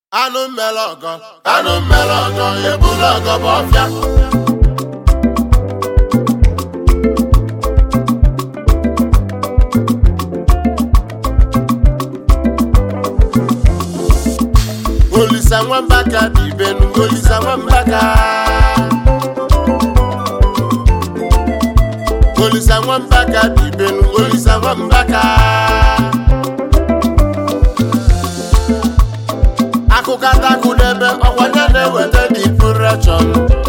anụ mmele ọgọ anụ mmele ọgọ ebula ọgọ bụ ọfịa olisa nwambaka dị ibenu olisa nwambaka olisa nwambaka dị ibenu olisa nwambaka akụkọtakụ n'ebe ọkwanye na-eweta dipureshọn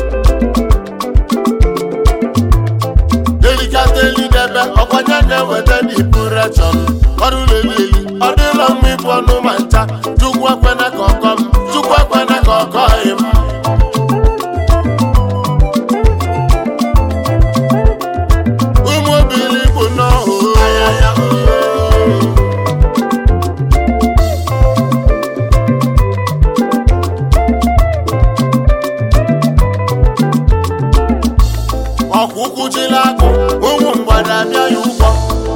delikata eli n'ebe ọkwanye na-eweta dipureshọn ọrụ lelili ọ dịla mma ịbụ ọnụ ma ncha chukwu ekwena ka ọkọ m chukwu ekwena ka ọkọ m ụmụ obili bụ n'ọhụ ọkwa ụkwụ jila akụ ụmụ mgbada abịa ya ụgwọ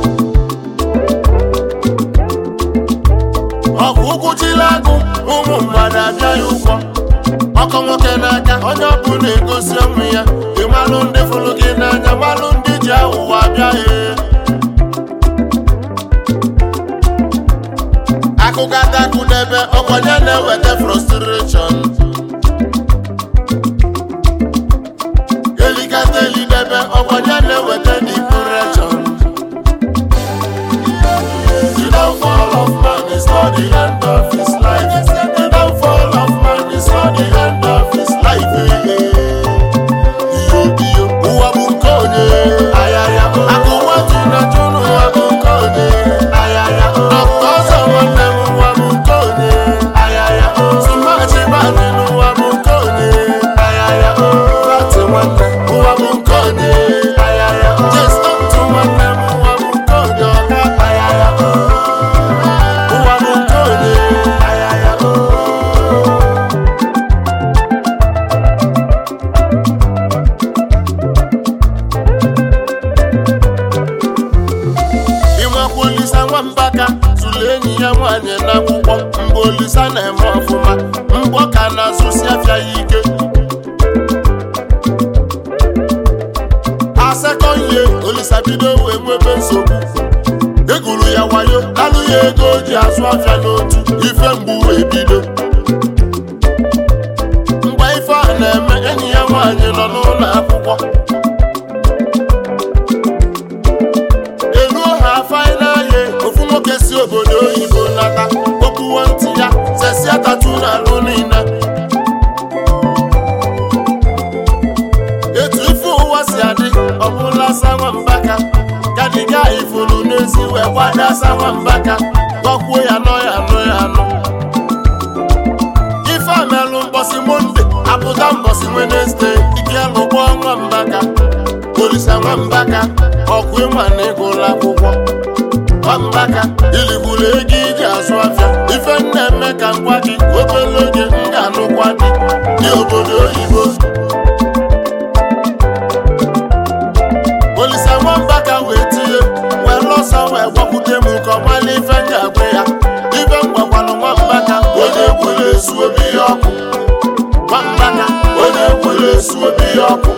ọkwa ụkwụ jila akụ ụmụ mgbada abịa ya ụgwọ ọkọ nwoke n'aka onye ọbụla egosi onwe ya ịmalụ ndị fụrụ gị n'anya malụ ndị ji aghụghọ abịa ya akụkọ atakụ n'ebe ọkwanye na-eweta frustration elikata eli n'ebe ọkwanye na-eweta depression The downfall of man is not the end of his life. The downfall of man is not the end of his life. Iyo iyo, ụwa bụ nke onye. Ayaya, akụwa ji na jụrụ ụwa bụ nke onye. Ayaya, akụ ọzọ nwanne m ụwa bụ nke onye. Ayaya, tụmachi bani n'ụwa bụ nke onye. Ayaya, bati nwanne ụwa bụ nke onye. Ayaya, jesto ntụ nwanne m ụwa bụ nke onye. Ọga ayaya, ụwa bụ nke onye. Ayaya, ịmakwa olisa nwambaka tụrụ enyi ya nwaanyị n'akwụkwọ mgbe olisa na-eme ọfụma mgbọ ka na-azụsi afịa ya ike asekọnye olisa bido wee nwebe nsogbu eguru ya wayo lalụ ya ego o ji azụ afịa n'otu ife mgbu wee bido mgbe ife a na-eme enyi ya nwaanyị nọ n'ụlọ akwụkwọ eruo ha fainaye ofu nwoke si obodo oyibo nata okpuwo ntị ya sesia tatu n'alụ niile etu ife ụwa si adị ọbụla sanwambaka gadiga ifuru n'ezi wee gbada sanwambaka gọkwuo ya nọ ya nọ ya nọ ife amelụ mbọsị monde apụta mbọsị wenesde ike lụgbọ nwambaka olisa nwambaka ọkụ ịma na ịgụla akwụkwọ nwambaka iligburu ego iji azụ afịa ife m na-eme ka ngwa gị obere oge m ga-anụkwa dị dị obodo oyibo olisa nwambaka wee tinye wee lọsọ wee gwakwute m ka ọ mala ife m ga-agwa ya ife m gwakwanụ nwambaka onye gwere esu obi ya ọkụ nwambaka onye gwere esu obi ya ọkụ